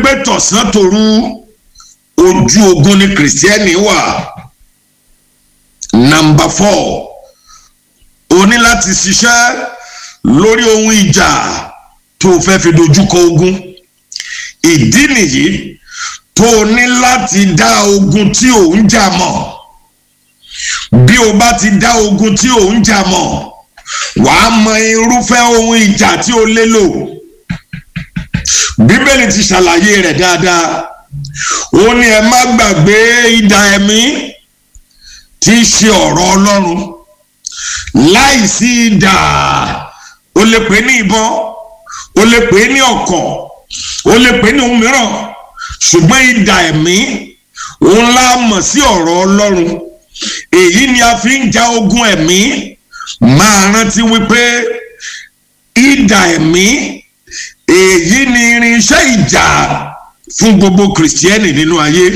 pé tọ̀sán tòru ojú ogun ni kìrìsìtẹ́nì wà nàmbà fọ́ o ní láti ṣiṣẹ́ lórí ohun ìjà tó o fẹ́ fi dojúkọ ogun ìdí nìyí tó o ní láti dá ogun tí ò ń jà mọ̀ bí o bá ti dá ogun tí ò ń jà mọ̀ wàá mọ irúfẹ́ ohun ìjà tí o lè lò bíbélì ti ṣàlàyé rẹ̀ dáadáa ó ní ẹ má gbàgbé idà ẹ̀mí tí í ṣe ọ̀rọ̀ ọlọ́run láìsí idà o lè pè ní ìbọn o lè pè ní ọ̀kọ̀ o lè pè ní ohun mìíràn ṣùgbọ́n idà ẹ̀mí òun la mọ̀ sí ọ̀rọ̀ ọlọ́run èyí ni a fi ń ja ogun ẹ̀mí máa rántí wípé idà ẹ̀mí èyí ni irinṣẹ́ ìjà fún gbogbo kìrìsìtẹ́nì nínú ayé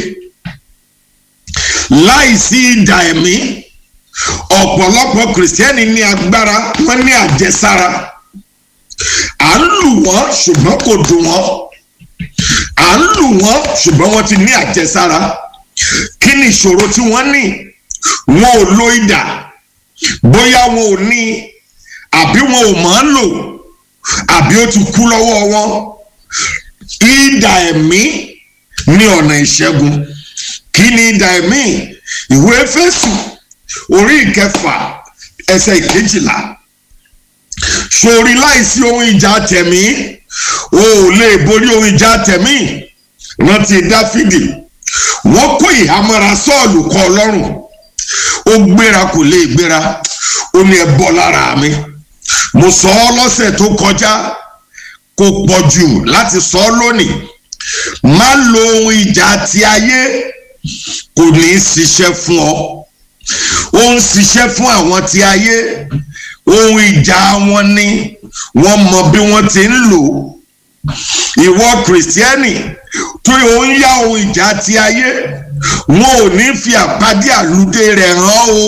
láìsí idà ẹ̀mí ọ̀pọ̀lọpọ̀ kìrìsìtẹ́nì ní agbára wọ́n ní àjẹsára à ń lù wọ́n ṣùgbọ́n kò dùn wọ́n à ń lù wọ́n ṣùgbọ́n wọ́n ti ní àjẹsára kí ni ìṣòro tí wọ́n ní wọn ò lo idà bóyá wọn ò ní àbí wọn ò mọ̀ ọ́n lò àbí ó ti kú lọ́wọ́ wọn idà ẹ̀mí ní ọ̀nà ìṣẹ́gun kí ni idà ẹ̀mí ìwé Éfésù orí ìkẹfà ẹsẹ̀ ìkejìlá sórí láìsí ohun ìjà tẹ̀mí o ò lè borí ohun ìjà tẹ̀mí rántí Dáfídì wọ́n kó ìhámọ́ra Sọ́ọ̀lù kọ́ Ọlọ́run ó gbéra kò lè gbéra ó ní ẹ bọ́ lára mi mo sọ ọ́ lọ́sẹ̀ tó kọjá kò pọ̀ jù láti sọ ọ́ lónìí má lo ohun ìjà ti ayé kò ní í ṣiṣẹ́ fún ọ ó ń ṣiṣẹ́ fún àwọn ti ayé ohun ìjà wọn ni wọ́n mọ bí wọ́n ti ń lò ìwọ kìrìsìtẹ́nì tó ń yá ohun ìjà ti ayé wọn ò ní fi àpàdé àlùdé rẹ̀ hàn o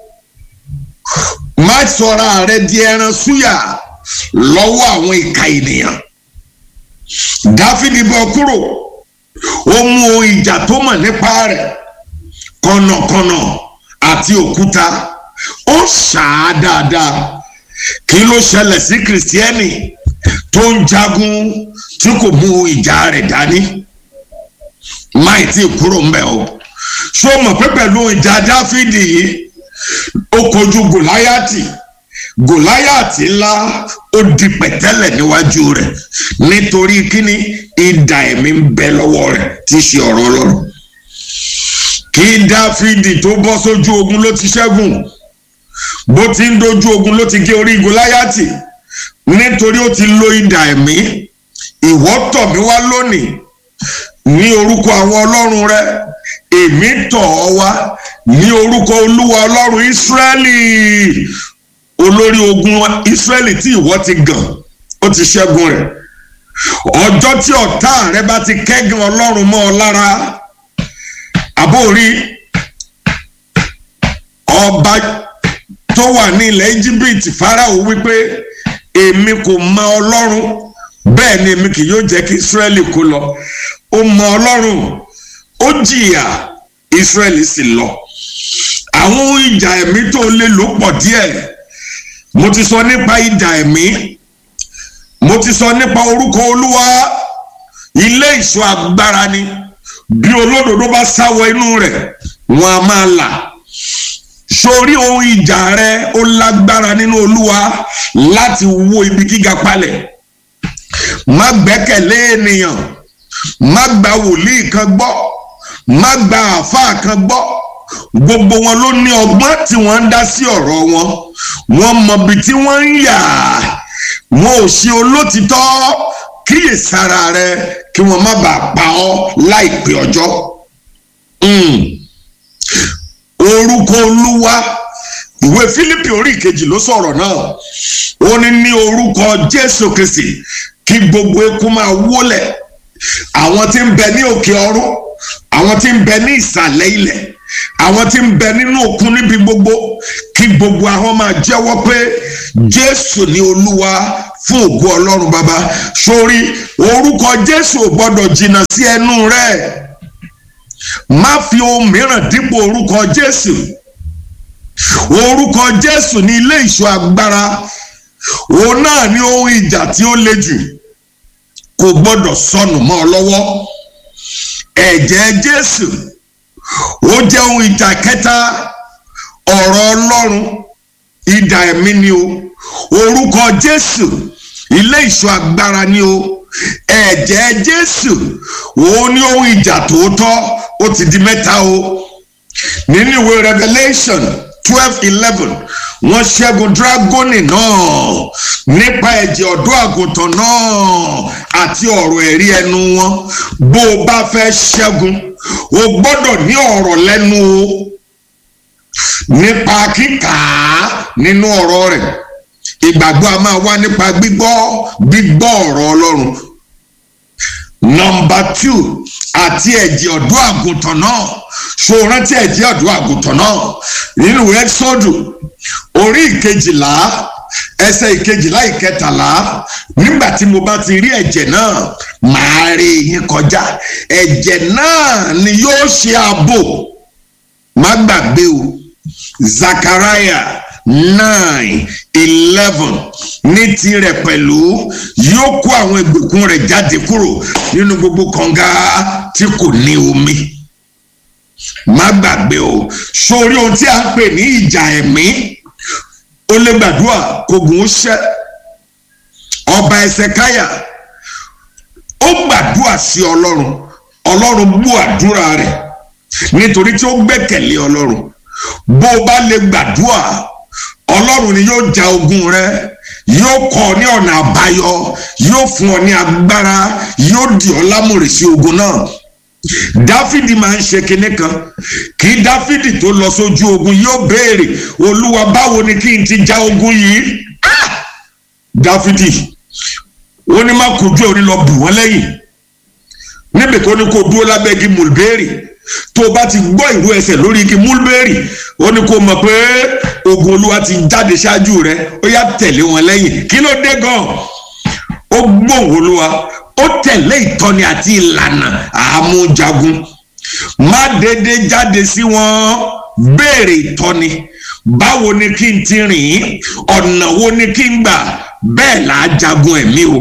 má sọra rẹ di ẹran súyà lọ́wọ́ àwọn ìka ènìyàn dáfídì bọ́ kúrò ó mú ohun ìjà tó mọ̀ nípa rẹ̀ kọ̀nàkọ̀nà àti òkúta ó ṣáá dáadáa kí ló ṣẹlẹ̀ sí kìrìsìtẹ́nì tó ń jagun tí kò mú ìjà rẹ̀ dání máì tí kúrò ń bẹ̀ o ṣó mọ̀ pé pẹ̀lú ìjà dáfídì yìí ó kojú gòláyàtì gòláyàtì ńlá ó di pẹ̀tẹ́lẹ̀ níwájú rẹ̀ nítorí kíni idà ẹ̀mí ń bẹ lọ́wọ́ rẹ̀ tí í ṣe ọ̀rọ̀ ọlọ́run kí dáfídì tó bọ́ sójú ogun ló ti ṣẹ́gun bó ti ń dojú ogun ló ti gé orí gòláyàtì nítorí ó ti lo idà ẹ̀mí ìwọ tọ̀ mí wá lónìí ní orúkọ àwọn ọlọ́run rẹ èmi tọ̀ ọ́ wá ní orúkọ olúwa ọlọ́run ìsírẹ́lì olórí ogun ìsírẹ́lì tí ìwọ ti gàn ó ti ṣẹ́gun rẹ̀ ọjọ́ tí ọ̀tá rẹ bá ti kẹ́gàn ọlọ́run mọ́ ọ lára àbórí ọba tó wà ní ilẹ̀ íjíbítì fáráò wípé èmi kò mọ ọlọ́run bẹ́ẹ̀ ni èmi kì yóò jẹ́ kí ìsírẹ́lì kó lọ ó mọ ọlọ́run ó jìyà ìsírẹ́lì sì lọ àwọn ohun ìjà ẹ̀mí tó lè lò pọ̀ díẹ̀ mo ti sọ nípa ìjà ẹ̀mí mo ti sọ nípa orúkọ olúwa ilé ìṣọ́ agbára ni bí olódodo bá sáwọ inú rẹ̀ wọn a máa là sórí ohun ìjà rẹ ó lágbára nínú olúwa láti wó ibi gíga palẹ̀ má gbẹ́kẹ̀lé ènìyàn má gba wòlíì kan gbọ́ má gba àáfàá kan gbọ́ gbogbo wọn ló ní ọgbọ́n tí wọ́n ń dá sí ọ̀rọ̀ wọn wọ́n mọbi tí wọ́n ń yà wọn ò ṣe olótìtọ́ kíyèsára rẹ kí wọ́n má bàa pa ọ́ láìpẹ́ ọjọ́ orúkọ olúwa ìwé Fílípì orí ìkejì ló sọ̀rọ̀ náà ó ní ní orúkọ Jésù Kristi kí gbogbo eku máa wólẹ̀ àwọn tí ń bẹ ní òkè ọ̀run àwọn tí ń bẹ ní ìsàlẹ̀ ilẹ̀ àwọn tí ń bẹ nínú òkun níbi gbogbo kí gbogbo àwọn máa jẹ́wọ́ pé jésù ni olúwa fún ògo ọlọ́run bàbá sórí orúkọ jésù ò gbọ́dọ̀ jìnnà sí ẹnu rẹ̀ má fi ohun mìíràn dípò orúkọ jésù orúkọ jésù ní ilé ìṣọ́ agbára òun náà ní ohun ìjà tí ó le jù kò gbọ́dọ̀ sọnù mọ́ ọ lọ́wọ́ ẹ̀jẹ̀ jésù ó jẹ́ ohun ìjà kẹta ọ̀rọ̀ ọlọ́run idà ẹ̀mí ni o orúkọ jésù ilé ìṣọ́ agbára ni o ẹ̀jẹ̀ jésù òun ní ohun ìjà tòótọ́ ó ti di mẹ́ta o nínú ìwé revelation twelve eleven wọ́n ṣẹ́gun dragoni náà nípa ẹ̀jẹ̀ ọ̀dọ́ àgùntàn náà àti ọ̀rọ̀ ẹ̀rí ẹnu wọn bó o bá fẹ́ ṣẹ́gun o gbọ́dọ̀ ní ọ̀rọ̀ lẹ́nu o nípa kíkà á nínú ọ̀rọ̀ rẹ̀ ìgbàgbọ́ a máa wá nípa gbígbọ́ gbígbọ́ ọ̀rọ̀ ọlọ́run nọmba two àti ẹ̀jẹ̀ ọ̀dọ́ àgùntàn náà ṣó rántí ẹ̀jẹ̀ ọ̀dọ́ àgùntàn náà nínú ẹ́sọ́dù orí ìkejìlá ẹsẹ̀ ìkejìlá ìkẹtàlá nígbà tí mo bá ti rí ẹ̀jẹ̀ náà màá rí yín kọjá ẹ̀jẹ̀ náà ni yóò ṣe ààbò má gbàgbé o Zachariah nine eleven ní tirẹ̀ pẹ̀lú yóò kó àwọn ìgbèkùn rẹ̀ jáde kúrò nínú gbogbo kànga tí kò ní omi má gbàgbé o sórí ohun tí a ń pè ní ìjà ẹ̀mí ó lè gbàdúrà kógun ó ṣẹ́ ọba ẹsẹkáyà ó gbàdúrà sí ọlọ́run ọlọ́run bú àdúrà rẹ̀ nítorí tí ó gbẹ́kẹ̀lé ọlọ́run bó o bá lè gbàdúrà ọlọ́run ni yóò ja ogun rẹ yóò kọ́ ọ ní ọ̀nà àbáyọ yóò fún ọ ní agbára yóò dì ọ́ lámùrè sí ogun náà dáfídì máa ń ṣe kinní kan kí dáfídì tó lọ sójú ogun yóò béèrè olúwa báwo ni kí n ti ja ogun yìí ah! dáfídì ó ní má kojú ẹ ó ní lọ bù wọ́n lẹ́yìn níbi tó ní kó dúró lábẹ́ igi mulberry tó o bá ti gbọ́ ìró ẹsẹ̀ lórí igi mulberry ó ní kó mọ̀ pé ogun olúwa ti jáde ṣáájú rẹ ó yá tẹ̀lé wọn lẹ́yìn kí ló dé gan ó gbóhùn olúwa ó tẹ̀lé ìtọ́ni àti ìlànà àmújagun má dédé jáde sí wọn béèrè ìtọ́ni báwo ni kí n ti rìn ọ̀nà wo ni kí n gbà bẹ́ẹ̀ là á jagun ẹ̀mí o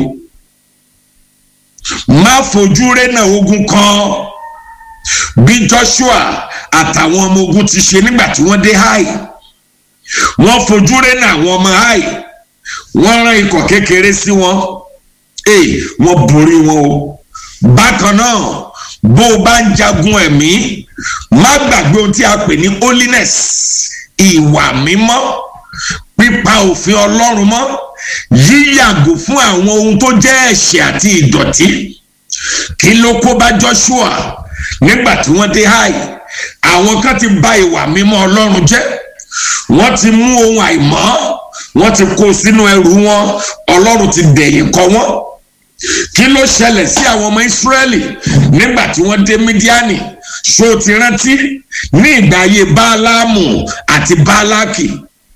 má fojú rénà ogun kan bí Joshua àtàwọn ọmọ ogun ti ṣe nígbà tí wọ́n dé Ai wọ́n fojú rénà àwọn ọmọ Ai wọ́n rán ikọ̀ kékeré sí wọn ee wọ́n borí wọn o bákan náà bó o bá ń jagun ẹ̀mí má gbàgbé ohun tí a pè ní holiness ìwà mímọ́ pípa òfin Ọlọ́run mọ́ yíyàgò fún àwọn ohun tó jẹ́ ẹ̀ṣẹ̀ àti ìdọ̀tí kí ló kó bá Joshua nígbà tí wọ́n dé Ai àwọn kan ti bà ìwà mímọ́ Ọlọ́run jẹ́ wọ́n ti mú ohun àìmọ́ wọ́n ti kó sínú ẹrù wọn Ọlọ́run ti dẹ̀yìn kọ wọ́n kí ló ṣẹlẹ̀ sí àwọn ọmọ Ísírẹ́lì nígbà tí wọ́n dé Mídíánì ṣó ti rántí ní ìgbà ayé Báálámù àti Báálákì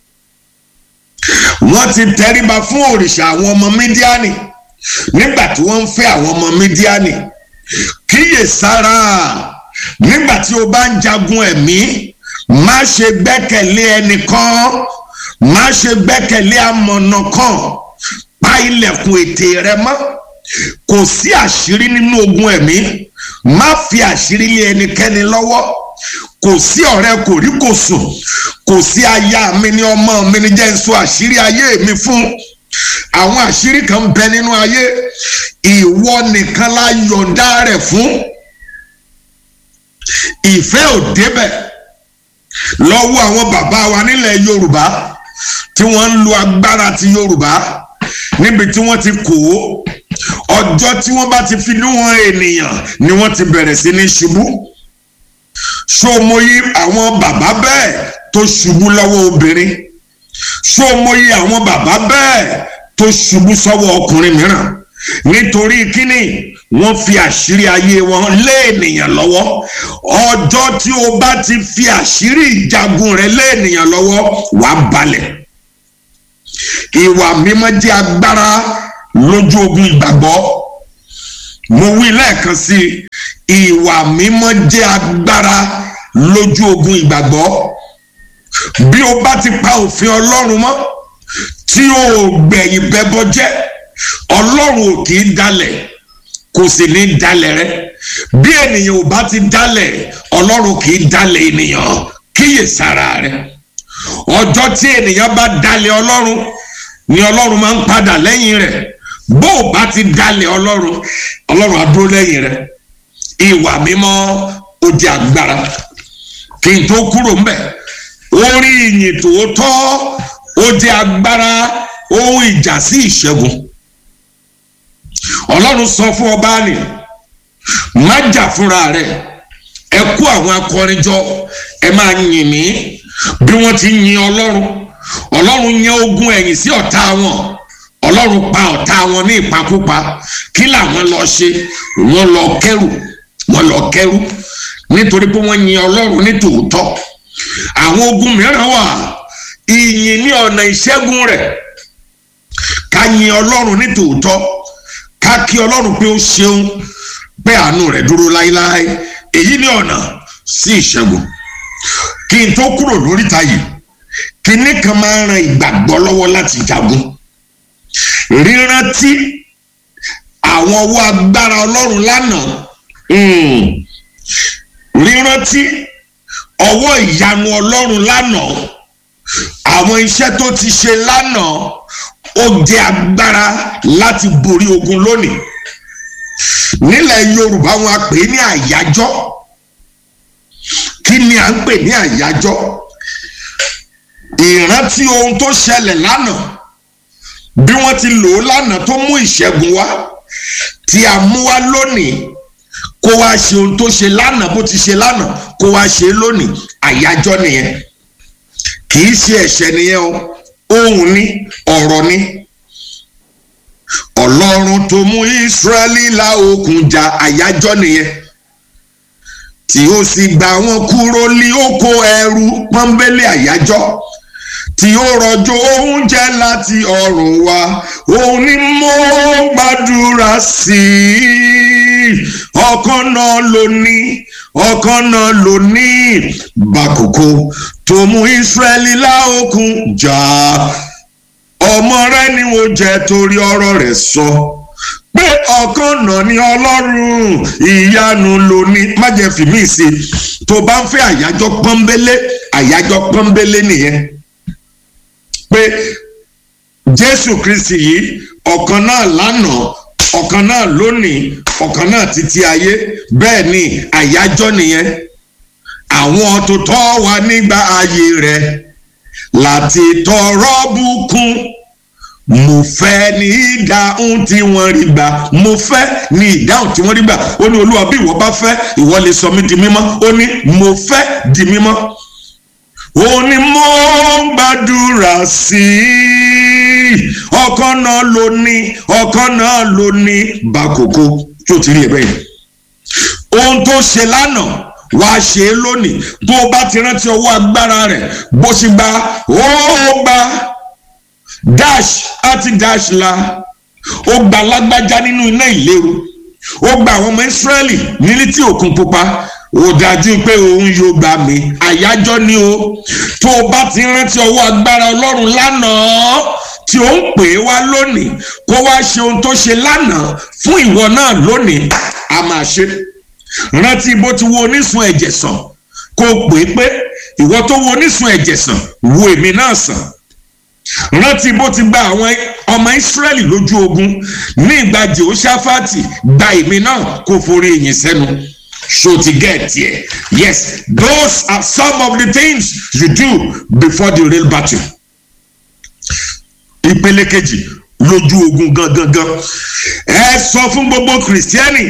wọ́n ti tẹríba fún òrìṣà àwọn ọmọ Mídíánì nígbà tí wọ́n ń fẹ́ àwọn ọmọ Mídíánì kíyè sára nígbà tí o bá ń jagun ẹ̀mí má ṣe gbẹ́kẹ̀lé ẹnìkan má ṣe gbẹ́kẹ̀lé amọ̀nà kan pa ilẹ̀kùn ètè rẹ mọ́ kò sí àṣírí nínú ogun ẹ̀mí má fi àṣírí lé ẹnikẹ́ni lọ́wọ́ kò sí ọ̀rẹ́ kò rí kò sùn kò sí aya mi ní ọmọ mi ní jẹ́ n sọ àṣírí ayé mi fún àwọn àṣírí kan bẹ nínú ayé ìwọ nìkan la yọ̀ǹda rẹ̀ fún ìfẹ́ ò débẹ̀ lọ́wọ́ àwọn bàbá wa nílẹ̀ Yorùbá tí wọ́n ń lo agbára ti Yorùbá níbi tí wọ́n ti kó ọjọ́ tí wọ́n bá ti fi níwọ̀n ènìyàn ni wọ́n ti bẹ̀rẹ̀ sí ní ṣubú ṣòmòye àwọn bàbá bẹ́ẹ̀ tó ṣubú lọ́wọ́ obìnrin ṣòmòye àwọn bàbá bẹ́ẹ̀ tó ṣubú sọ́wọ́ ọkùnrin mìíràn nítorí kíni wọ́n fi àṣírí ayé wọn lé ènìyàn lọ́wọ́ ọjọ́ tí o bá ti fi àṣírí ìjagun rẹ lé ènìyàn lọ́wọ́ wàá balẹ̀ ìwà mímọ́ jẹ́ agbára lójú ogun ìgbàgbọ́ mo wí lẹ́ẹ̀kan sí i ìwà mímọ́ jẹ́ agbára lójú ogun ìgbàgbọ́ bí o bá ti pa òfin ọlọ́run mọ́ tí o gbẹ̀yìn bẹ́bọ jẹ́ ọlọ́run ò kì í dalẹ̀ kò sì ní dalẹ̀ rẹ bí ènìyàn ò bá ti dalẹ̀ ọlọ́run kì í dalẹ̀ ènìyàn kíyè sára rẹ ọjọ́ tí ènìyàn bá dalẹ̀ ọlọ́run ni ọlọ́run máa ń padà lẹ́yìn rẹ̀ bó o bá ti dalẹ̀ ọlọ́run ọlọ́run á dúró lẹ́yìn rẹ̀ ìwà mímọ́ ó di agbára kí n tó kúrò ń bẹ̀ orí ìyìn tòótọ́ ó di agbára ohun ìjà sí ìṣẹ́gun ọlọ́run sọ fún ọba ni má jà fúnra rẹ̀ ẹ kó àwọn akọrin jọ ẹ máa yìn mí bí wọ́n ti yin ọlọ́run ọlọ́run yan ogun ẹ̀yìn sí ọ̀tá wọn ọlọ́run pa ọ̀tá wọn ní ìpakúpa kí làwọn lọ ṣe wọ́n lọ kẹ́rù wọ́n lọ kẹ́rù nítorí pé wọ́n yin ọlọ́run ní tòótọ́ àwọn ogun mìíràn wà ìyìn ní ọ̀nà ìṣẹ́gun rẹ̀ ká yin ọlọ́run ní tòótọ́ ká kí ọlọ́run pé ó ṣeun pé àánú rẹ̀ dúró láéláé èyí ní ọ̀nà sí ìṣẹ́gun kí n tó kúrò lóríta yìí kinní kan máa ń ran ìgbàgbọ́ lọ́wọ́ láti jagun rírántí àwọn ọwọ́ agbára ọlọ́run lánàá rírántí ọwọ́ ìyanu ọlọ́run lánàá àwọn iṣẹ́ tó ti ṣe lánàá ó jẹ́ agbára láti borí ogun lónìí nílẹ̀ yorùbá wọn a pè é ní àyájọ́ kí ni à ń pè ní àyájọ́ ìrántí ohun tó ṣẹlẹ̀ lánàá bí wọ́n ti lò ó lánàá tó mú ìṣẹ́gun wá tí a mú wá lónìí kó wá ṣe ohun tó ṣe lánàá bó ti ṣe lánàá kó wá ṣe lónìí àyájọ́ nìyẹn kì í ṣe ẹ̀ṣẹ̀ nìyẹn o ohun ní ọ̀rọ̀ ní ọlọ́run tó mú ìsírẹ́lì la òkun jà àyájọ́ nìyẹn tí ó sì gbà wọn kúrò ní oko ẹrú pọ́nbélé àyájọ́ tí ó rọ̀jò oúnjẹ láti ọ̀run wá òun ni mo gbàdúrà sí i ọkàn náà ló ní ọkàn náà ló ní bàkókò tó mú ìsírẹ́lì láòkun jà ọmọ rẹ ni mo jẹ torí ọ̀rọ̀ rẹ̀ sọ pé ọkàn náà ni ọlọ́run ìyanu ló ní má jẹ́ fi mí sí tó bá ń fẹ́ àyájọ́ pọ́nbélé àyájọ́ pọ́nbélé nìyẹn pé jésù kristi yìí ọ̀kan náà lánàá ọ̀kan náà lónìí ọ̀kan náà títí ayé bẹ́ẹ̀ ni àyájọ́ nìyẹn àwọn tó tọ́ wa nígbà ayé rẹ̀ láti tọrọ bùkún mo fẹ́ ní ìdáhùn tí wọ́n rí gbà mo fẹ́ ní ìdáhùn tí wọ́n rí gbà ó ní olúwa bí ìwọ bá fẹ́ ìwọ lè sọ mí di mímọ́ ó ní mo fẹ́ di mímọ́ ó ní mo gbàdúrà sí i ọkàn náà ló ní ọkàn náà ló ní bákòókò tó ti rí ẹ bẹ́ẹ̀ ohun tó ṣe lánàá wàá ṣe é lónìí tó o bá ti rántí ọwọ́ agbára rẹ̀ bó ṣe gba ó gba dash àti dash la ó gba lágbájá nínú iná ìléru ó gba àwọn ọmọ ìsírẹ́lì nílí tí òkun pupa ó dájú pé òun yóò gbà mí àyájọ́ ni o tó o bá ti rántí ọwọ́ agbára ọlọ́run lánàá tí ó ń pè é wá lónìí kó wá ṣe ohun tó ṣe lánàá fún ìwọ náà lónìí a máa ṣe rántí bó ti wo onísun ẹ̀jẹ̀ sàn kó o pè é pé ìwọ tó wo onísun ẹ̀jẹ̀ sàn wo èmi náà sàn rántí bó ti gba àwọn ọmọ ìsírẹ́lì lójú ogun ní ìgbà jehoshaphat gba èmi náà kó forí ìyìn sẹ́nu so to get here yes those are some of the things you do before the real battle ìpele kejì lójú ogun gangan gan ẹ sọ fún gbogbo kìrìsìtẹ́nì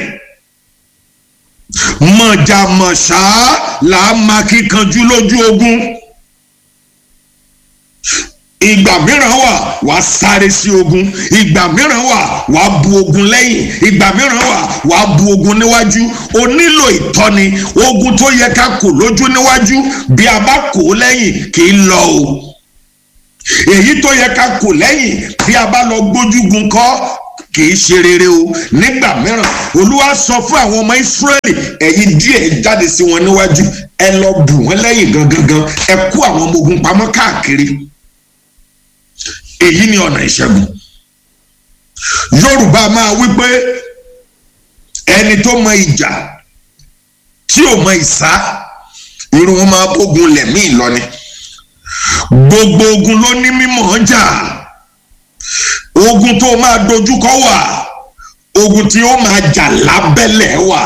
mọ̀jàmọ̀ṣá là á máa kíkanjú lójú ogun ìgbà mìíràn wà wà á sáré sí ogun ìgbà mìíràn wà wà á bu ogun lẹ́yìn ìgbà mìíràn wà wà á bu ogun níwájú o nílò ìtọ́ni ogun tó yẹ ká kò lójú níwájú bí a bá kò ó lẹ́yìn kì í lọ o èyí tó yẹ ká kò lẹ́yìn bí a bá lọ gbójúgun kọ́ kì í ṣe rere o nígbà mìíràn olúwa sọ fún àwọn ọmọ ìsírẹ́lì ẹ̀yin díẹ̀ jáde sí wọn níwájú ẹ lọ bù wọ́n lẹ́yìn gangan gan ẹ kó àwọn ọmọ ogun pamọ́ káàkiri èyí ni ọ̀nà ìṣẹ́gun yorùbá máa wí pé ẹni tó mọ ìjà tí ò mọ ìsá irun wọn máa bógun lẹ̀mí ìlọni gbogbo ogun ló ní mímọ̀ jà ogun tó máa dojúkọ wà ogun tí ó máa jà lábẹ́lẹ̀ wà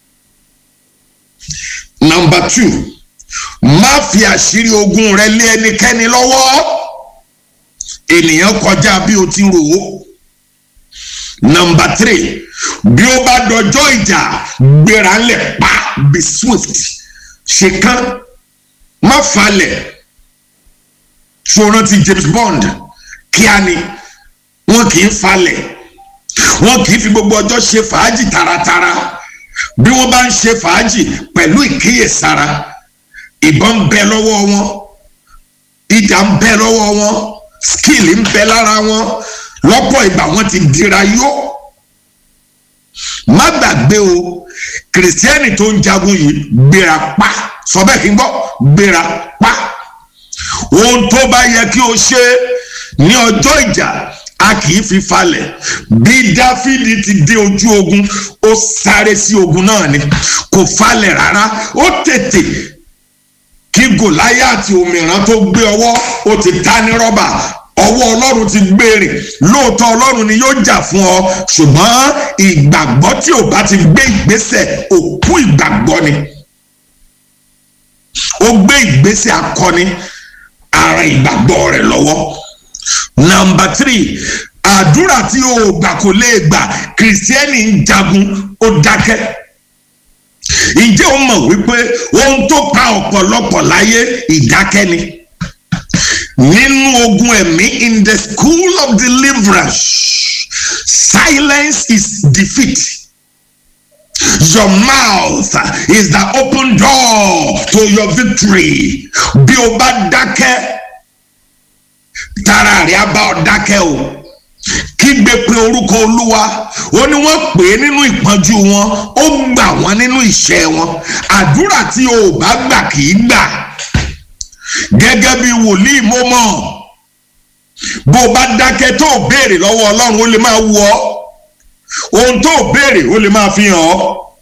nọmba two má fi àṣírí ogun rẹ lé ẹnikẹ́ni lọ́wọ́ ènìyàn kọjá bí o ti rò ó nọmba three bí ó bá dọjọ́ ìjà gbéra ńlẹ̀ pa be swift ṣe kán má falẹ̀ ṣòro ti James Bond kíá ni wọn kì í falẹ̀ wọn kì í fi gbogbo ọjọ́ ṣe fàájì taratara bí wọ́n bá ń ṣe fàájì pẹ̀lú ìkíyèsára ìbọn ń bẹ lọ́wọ́ wọn ìdá ń bẹ lọ́wọ́ wọn skill ń bẹ lára wọn lọ́pọ̀ ìgbà wọn ti dira yó má gbàgbé o kìrìsìtẹ́nì tó ń jagun yìí gbéra pa sọ bẹ́ẹ̀ kí n gbọ́ gbéra pa ohun tó bá yẹ kí o ṣe ní ọjọ́ ìjà a kì í fi falẹ̀ bí dáfídì ti dé ojú ogun ó sáré sí ogun náà ni kò falẹ̀ rárá ó tètè kí gòláyàtì òmìrán tó gbé ọwọ́ ó ti ta ní rọ́bà ọwọ́ ọlọ́run ti gbèrè lóòótọ́ ọlọ́run ni yóò jà fún ọ ṣùgbọ́n ìgbàgbọ́ tí ò bá ti gbé ìgbésẹ̀ òkú ìgbàgbọ́ ni ó gbé ìgbésẹ̀ akọni ara ìgbàgbọ́ rẹ̀ lọ́wọ́ nọmba tírì àdúrà tí o gbà kò lè gbà kìrìsìtẹ́nì ń jagun ó dákẹ́ ǹjẹ́ o mọ̀ wípé ohun tó pa ọ̀pọ̀lọpọ̀ láyé ìdákẹ́ ni nínú ogun ẹ̀mí in the school of deliverance silence is defeat your mouth is the open door to your victory bí o bá dákẹ́ tara rẹ̀ á bá ọ dákẹ́ o kígbe pé orúkọ olúwa ó ní wọ́n pè é nínú ìpọ́njú wọn ó gbà wọ́n nínú ìṣẹ́ wọn àdúrà tí o ò bá gbà kì í gbà gẹ́gẹ́ bí wòlíì mo mọ̀ bó o bá dákẹ́ tó o béèrè lọ́wọ́ ọlọ́run ó lè máa wù ọ́ ohun tó o béèrè ó lè máa fi hàn ọ́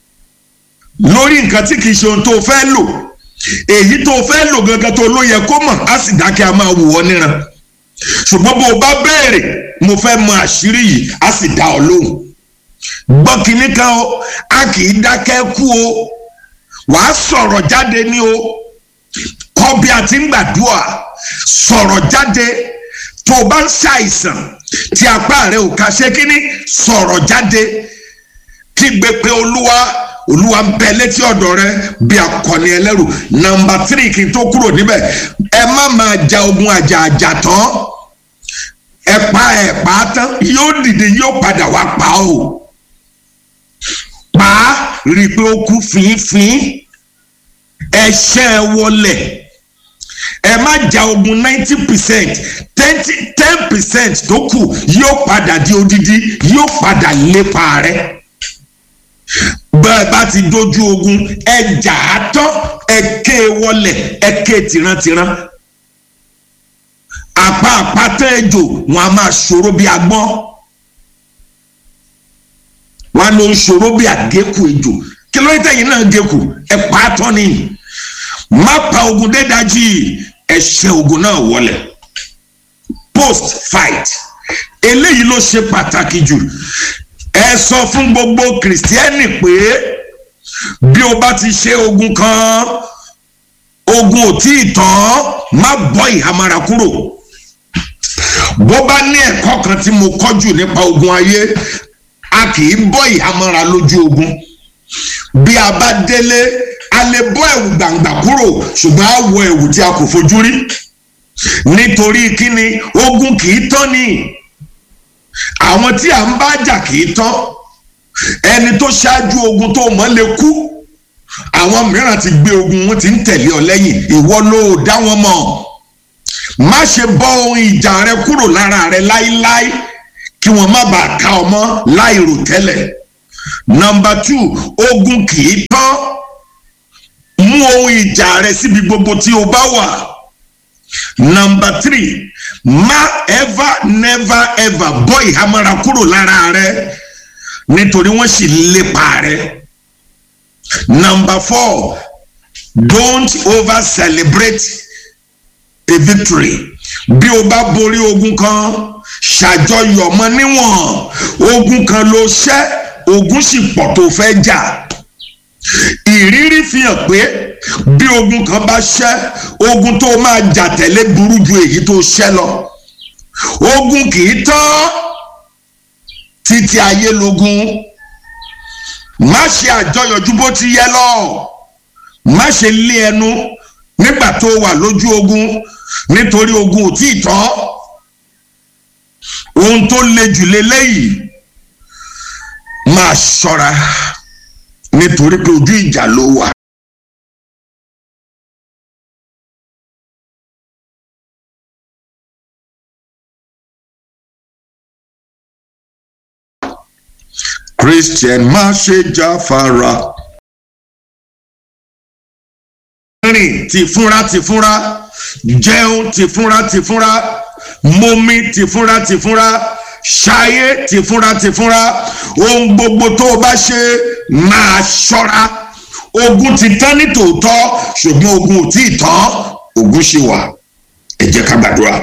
lórí nǹkan tí kì í ṣe ohun tó o fẹ́ lò èyí tó o fẹ́ lò gangan tó o ló yẹ kó mọ̀ á sì dákẹ́ a máa wù ọ́ níran ṣùgbọ́n bó o bá béèrè mo fẹ́ mọ àṣírí yìí á sì dá ọ lóhùn gbọ́ kínní kan o a kì í dákẹ́ kú o wàá sọ̀rọ̀ jáde ní o kọ́ bí a ti ń gbàdúrà sọ̀rọ̀ jáde tó o bá ń ṣàìsàn tí apá rẹ ò ká ṣe kínní sọ̀rọ̀ jáde kígbe pé olúwa olúwa ń bẹ létí ọ̀dọ̀ rẹ bí akọni ẹlẹ́rù nọ́mbà tírì kí n tó kúrò níbẹ̀ ẹ má máa ja ogun àjà àjà tán ẹ pa ẹ pa á tán yóò dìde yóò padà wá pa o pa á rí i pé ó kú fínfín ẹ ṣẹ́ ẹ wọlé ẹ má ja ogun ninety percent ten percent tó kù yóò padà di odidi yóò padà lépa rẹ bẹ́ẹ̀ bá ti dojú ogun ẹ jà á tán ẹ ké e wọlé ẹ ké tìrantìran àpá àpáta ejò wọn a máa ṣòro bí agbọ́n wọn ló ń ṣòro bí àgékù ejò kí ló ń tẹ̀yìn náà gékù ẹ pa á tán nìyí má pa ogun dédájì ẹ ṣe ogun náà wọlé post fight eléyìí ló ṣe pàtàkì jù ẹ sọ fún gbogbo kìrìsìtẹ́nì pé bí o bá ti ṣe ogun kan ogun ò tí ì tán má bọ́ ìhámọ́ra kúrò bó bá ní ẹ̀kọ́ kan tí mo kọ́ jù nípa ogun ayé a kì í bọ́ ìhámọ́ra lójú ogun bí a bá délé a lè bọ́ ẹ̀wù gbàǹgbà kúrò ṣùgbọ́n a wọ ẹ̀wù tí a kò fojú rí nítorí kíni ogun kì í tán ni àwọn tí à ń bá jà kì í tán ẹni tó ṣáájú ogun tó mọ̀ lè kú àwọn mìíràn ti gbé ogun wọn ti ń tẹ̀lé ọ lẹ́yìn ìwọ ló dá wọn mọ̀ má ṣe bọ́ ohun ìjà rẹ kúrò lára rẹ láíláí kí wọ́n má bàa ká ọ mọ́ láì rò tẹ́lẹ̀ nọ́mbà two ogun kì í tán mú ohun ìjà rẹ síbi gbogbo tí o bá wà nọ́mbà three má ever never ever bọ́ ìhámọ́ra kúrò lára rẹ nítorí wọ́n sì lépa rẹ nọ́mbà four don't over celebrate a victory bí o bá borí ogun kan ṣàjọyọ̀ mọ́ níwọ̀n ogun kan ló ṣẹ́ ogun sì pọ̀ tó fẹ́ jà ìrírí fi hàn pé bí ogun kan bá ṣẹ́ ogun tó máa jà tẹ̀lé burú ju èyí tó ṣẹ́ lọ ogun kì í tán títí ayé lógún má ṣe àjọyọ̀ ju bó ti yẹ lọ má ṣe lé ẹnu nígbà tó wà lójú ogun nítorí ogun ò tí ì tán ohun tó le jù lélẹ́yìí máa ṣọ́ra nítorí pé ojú ìjà ló wà. Christian má ṣe jáfara. rìn tìfúnra tìfúnra jẹun tìfúnra tìfúnra momi tìfúnra tìfúnra ṣayé tìfúnra tìfúnra ohun gbogbo tó o bá ṣe máa ṣọ́ra ogun ti tán ní tòótọ́ ṣùgbọ́n ogun ò tí ì tán ogun ṣì wà ẹ jẹ́ ká gbàdúrà.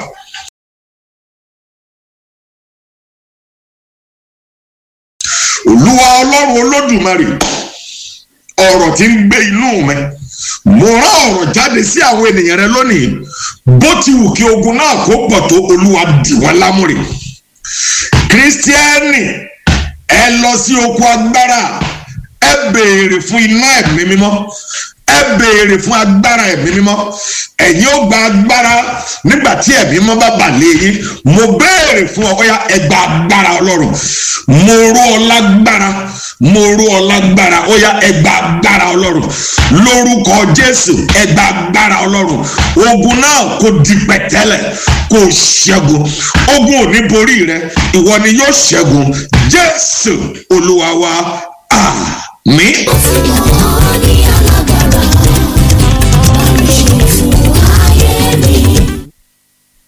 olúwa ọlọ́run olódùmarè ọ̀rọ̀ tí ń gbé inú mi mo rán ọ̀rọ̀ jáde sí àwọn ènìyàn rẹ lónìí bó ti wù kí ogun náà kó pọ̀ tó olúwa dì wọ́n lámúre kírísítíẹ́nì ẹ lọ sí oko agbára ẹ béèrè fún iná ẹ̀mí mímọ́ ẹ béèrè fún agbára ẹ̀mí mímọ́ ẹ̀yin ó gba agbára nígbà tí ẹ̀mí mímọ́ bá bà lé yín mo béèrè fún ọ̀ya ẹ gba agbára ọlọ́run mo rú ọ lágbára mo rú ọ lágbára ọ̀ya ẹ gba agbára ọlọ́run lórúkọ jésù ẹ gba agbára ọlọ́run ogun náà kò di pẹ̀tẹ́lẹ̀ kò ṣẹ́gun ogun ò ní borí rẹ ìwọ ni yóò ṣẹ́gun jésù olúwa wa àmín. ó ti mọ̀ ọ́ ní alábàárà.